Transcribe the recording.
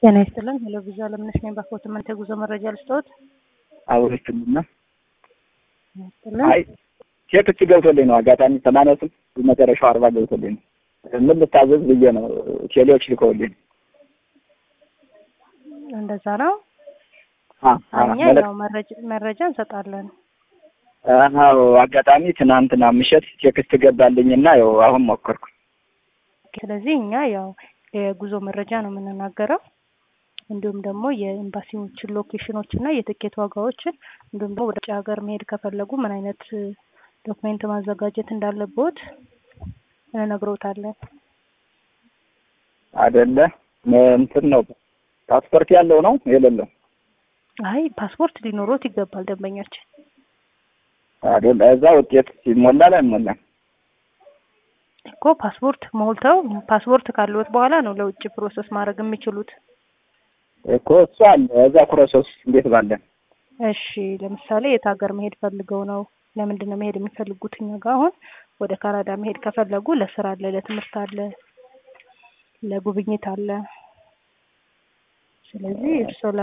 ጤና ይስጥልን። ሄሎ ቪዛ ለምነሽ ነኝ። ባፎት መንተ ጉዞ መረጃ ልስጥዎት? አውሪችልና ይስጥልን። አይ ቼክች ገብቶልኝ ነው አጋጣሚ ሰማንያ ስልክ መጨረሻው አርባ ገብቶልኝ ነው። ምን ልታዘዝ ብዬ ነው ቴሌዎች ልከውልኝ። እንደዛ ነው። አ- አ- እኛ መለክ- ያው መረጃ መረጃ እንሰጣለን። አዎ አጋጣሚ ትናንትና ምሽት ቴክስት ገባልኝና ያው አሁን ሞከርኩ። ስለዚህ እኛ ያው የጉዞ መረጃ ነው የምንናገረው። እንዲሁም ደግሞ የኤምባሲዎችን ሎኬሽኖች እና የትኬት ዋጋዎችን እንዲሁም ደግሞ ወደ ውጭ ሀገር መሄድ ከፈለጉ ምን አይነት ዶክሜንት ማዘጋጀት እንዳለቦት እንነግሮታለን። አይደለ እንትን ነው ፓስፖርት ያለው ነው የሌለው አይ ፓስፖርት ሊኖሮት ይገባል ደንበኛችን። አይደለ እዛ ውጤት ይሞላል አይሞላም? እኮ ፓስፖርት ሞልተው ፓስፖርት ካለዎት በኋላ ነው ለውጭ ፕሮሰስ ማድረግ የሚችሉት። እኮ እሱ አለ እዛ ፕሮሰስ እንዴት ባለ እሺ ለምሳሌ የት ሀገር መሄድ ፈልገው ነው? ለምንድን ነው መሄድ የሚፈልጉት? እኛ ጋር አሁን ወደ ካናዳ መሄድ ከፈለጉ ለስራ አለ፣ ለትምህርት አለ፣ ለጉብኝት አለ። ስለዚህ እርስዎ